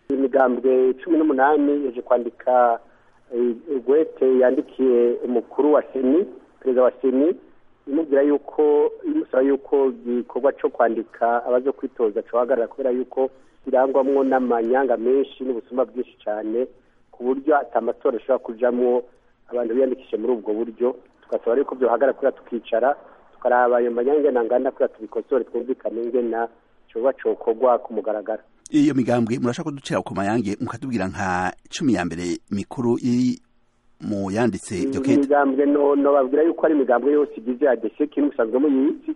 imigambwe cumi n'umunani yaje kwandika gwete yandikiye umukuru wa seni perezida wa seni imubwira yuko imusaba yuko igikorwa cyo kwandika abazo kwitoza cohagarara kubera yuko kirangwamwo n'amanyanga menshi n'ubusuma bwinshi cyane ku buryo atamatora ashobora kujamwo abantu biyandikishe muri ubwo buryo tugasaba yuko byohagarara kubera tukicara tukaraba ayo manyanga nangana kubera tubikosore twumvikane ingena coba cokorwa ku mugaragaro iyo migambwe murashaka kuducira ku mayange mukatubwira nka cumi ya mbere mikuru iri mu yanditse iryo kete imigambwe no babwira yuko ari imigambwe yose igize adese kimwe usanzwe muyizi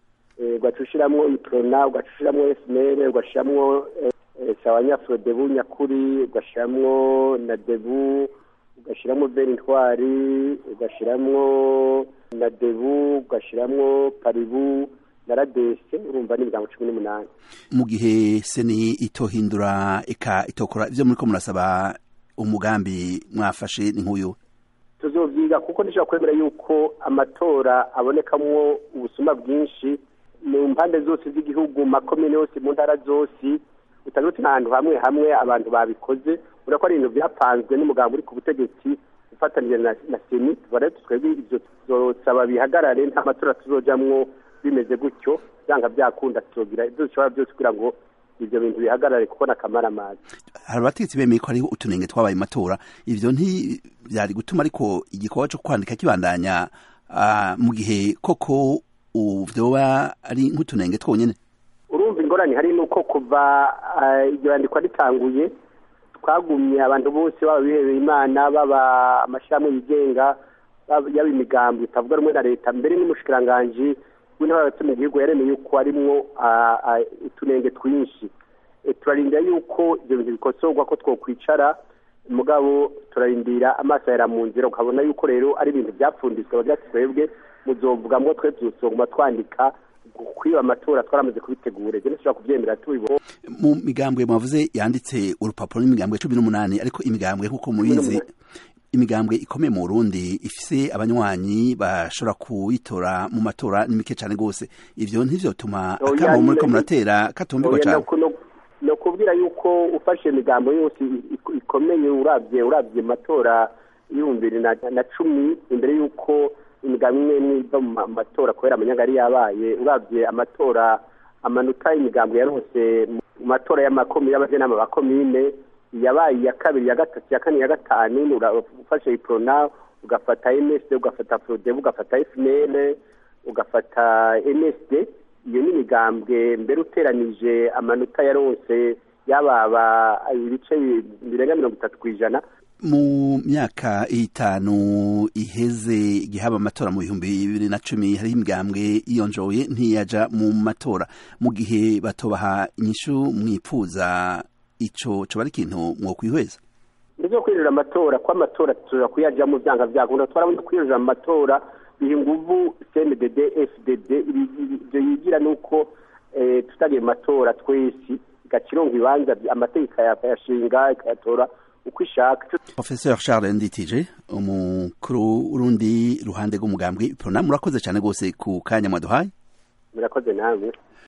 ugaca ushiramwo iprona ugaca ushiramwo esimere ugashiramwo sawanyafrodebu nyakuri ugashiramwo na debu ugashiramwo beri ntwari ugashiramwo na debu ugashiramwo paribu na radese urumva ni imigambo cumi n'umunani mu gihe seni itohindura eka itokora ivyo muriko murasaba umugambi mwafashe ni nk'uyu tuzovyiga kuko ndishobora kwemera yuko amatora abonekamwo ubusuma bwinshi mu mpande zose z'igihugu makomine yose mu ntara zose utandutse n'ahantu hamwe hamwe abantu babikoze ubona ko ari ibintu byapanzwe n'umugambi uri ku butegetsi ufatanije na, na seni tuba rero twebwe ivyo tuzosaba bihagarare nta matora tuzojamwo bimeze gutyo byanga byakunda tuzogira ibyo dushobora byose kugira ngo ivyo bintu bihagarare kuko nakamara amazi hari abategetsi bemeye ko hariho utunenge twabaye matora ivyo ntivyari gutuma ariko igikorwa co kwandika kibandanya uh, mu gihe koko vyoba ari nk'utunenge twonyene urumva ingorane hari nuko kuva iryo yandikwa ritanguye twagumye abantu bose baba bihebeye imana baba amashirahamwe yigenga yaba imigambi itavuga rumwe na leta mbere n'umushikiranganji w'intara hagati mu gihugu yaremeye yuko harimwo utunenge twinshi turarindira yuko ibyo bintu bikosorwa ko twokwicara mugabo turarindira amaso yara mu nzira ukabona yuko rero ari ibintu byapfunditswe bagira ati twebwe muzovugamwo twe tuzosonguma twandika kwiba amatora twaramaze kubitegura ibyo ntishobora kubyemera tubibona mu migambwe mwavuze yanditse urupapuro n'imigambwe cumi n'umunani ariko imigambwe nk'uko mubizi imigambwe ikomeye mu Burundi ifise abanywanyi bashobora kuyitora mu matora ni mike cyane rwose ivyo ntivyotuma akamo muriko muratera katumvirwa cyane no kubwira yuko ufashe imigambo yose ikomeye uravye uravye matora y'ibihumbi bibiri na cumi imbere y'uko imigambi imwe imwe iva mu matora kubera amanyanga yari yabaye uravye amatora amanota y'imigambo yarose mu matora y'amakomine y'abajenama ba komine yabaye iya kabiri ya gatatu ya kane ya gatanu ufashe iprona ugafata msd ugafata frodeb ugafata fnl ugafata msd iyo ni imigambwe mbere uteranije amanota yaronse yababa ibice birenga mirongo itatu ku ijana mu myaka itanu iheze igihe haba amatora mu bihumbi bibiri na cumi hariho imigambwe yiyonjoye ntiyaja mu matora mu gihe batobaha inyishu mwipfuza ico coba ari ikintu mwokwihweza nivyo kwirira amatora ko amatora tuza kuyajamo vyanga vyakunda twarabona kwirira mu matora biha inguvu cndd fdd ivyo yigira nuko tutagiye mu matora twese igacironga ibibanza amategeko yashinga ikayatora uko ishaka professeur charles nditije umukuru w'urundi ruhande rw'umugambwe prona murakoze cyane rwose ku kanya mwaduhaye murakoze namwe